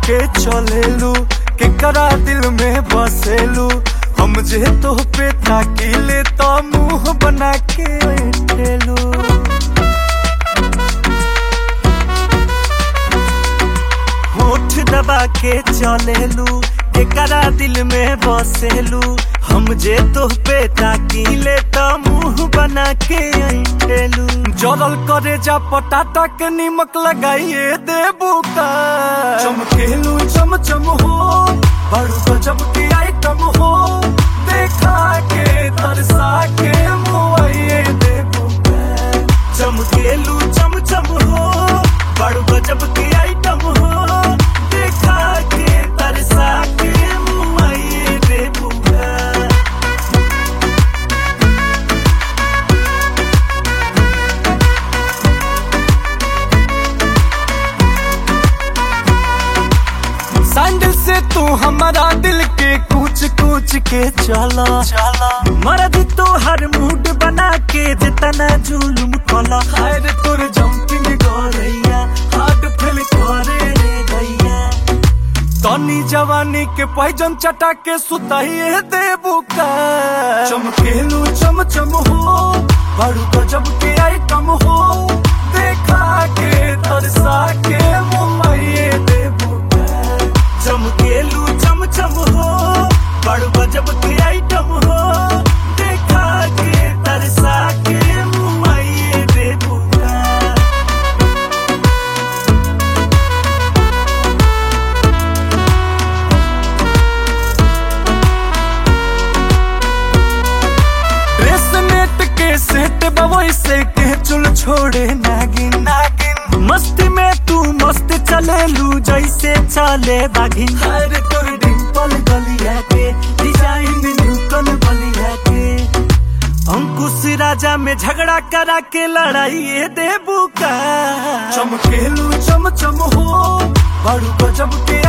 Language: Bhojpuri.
के चलेलू केकरा दिल में बसेलू हम जे तो पे ताकीले तो मुंह बना के बैठेलू होठ दबा के चलेलू केकरा दिल में बसेलू हम जे तो पे ताकीले तो मुंह बना के ऐठेलू जरल करे जा पटाटा के निमक लगाइए देबू का चमकेलू चम चम हो बड़ू गजब की आइटम हो देखा के तरसा के मुआइए देबू का चमकेलू चम चम हो बड़ू गजब की आइटम हो देखा के तरसा के मुआइए देबू का सैंडल से तू हमारा दिल के कूच कूच के चला चला मर्द तो हर मूड बना के जितना जुलुम कला हायर तोर जंपिंग गोरैया हार्ट फेल करे रे गैया तनी जवानी के पैजन चटा के सुताइए देबू का चमकेलू चम चम हो बड़ू गजब के आइटम हो देखा के तरसा के मुंबई देबू का चमकेलू चम चम हो बड़ू गजब के आइटम हो देखा के तरसा के मुंबई देबू का ड्रेस नेट के सेट बवई से के चुल छोड़े नागिन नागिन मस्ती में तू मस्त चले लू जैसे चले बागिन हर तोर डिंपल गलिया के डिजाइन न्यूटन बलिया के अंकुश राजा में झगड़ा करा के लड़ाई देबू का चमकेलू चम चम हो बड़ू गजब के